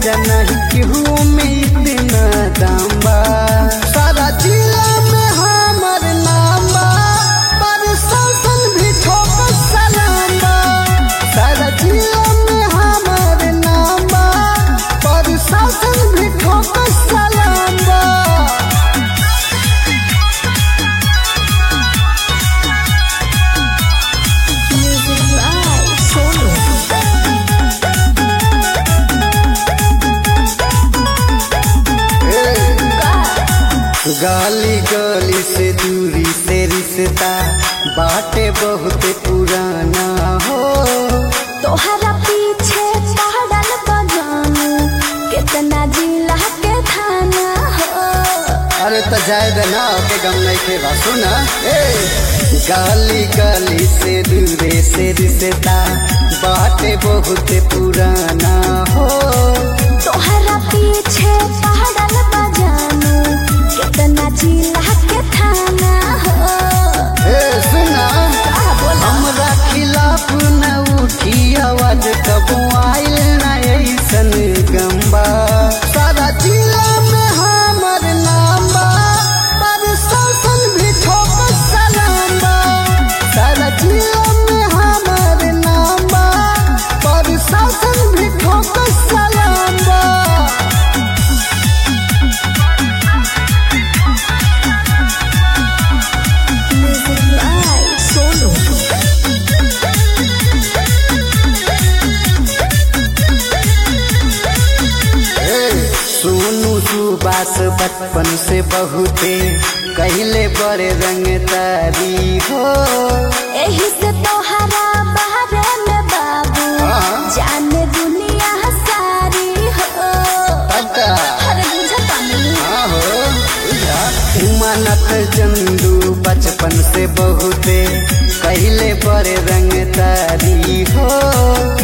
राजा नहीं केहू में इतना दाम बा सारा जिला में हमर नाम बा पर शासन भी ठोक सलाम बा सारा जिला में हमर नाम बा पर शासन भी ठोक सलाम बा Music by Sonu. गाली गली से दूरी से रिश्ता बाटे बहुत पुराना हो तोहरा पीछे पड़ल बजानू कितना जिला के थाना हो अरे तो जाए देना के गम नहीं के बा सुना ए गाली गली से दूरे से रिश्ता बाटे बहुत पुराना हो तोहरा पीछे पड़ल बजानू कितना जिला के थाना हो ए सुना का बोला हमरा खिलाफ न उठी आवाज कबो आइल न ऐसन गम्बा सारा जिला में हमर नाम बा पर शासन भी ठोक सलाम बा सारा जिला में हमर नाम बा पर शासन भी ठोक सलाम बा Music by Sonu. सोनू सुबास बचपन से बहुते कहले बड़े रंग तारी हो एही से तोहरा बारे में बाबू हाँ। जाने दुनिया सारी हो पता अरे बुझता नहीं हाँ हो उमानत चंदू बचपन से बहुते कहले बड़े रंग तारी हो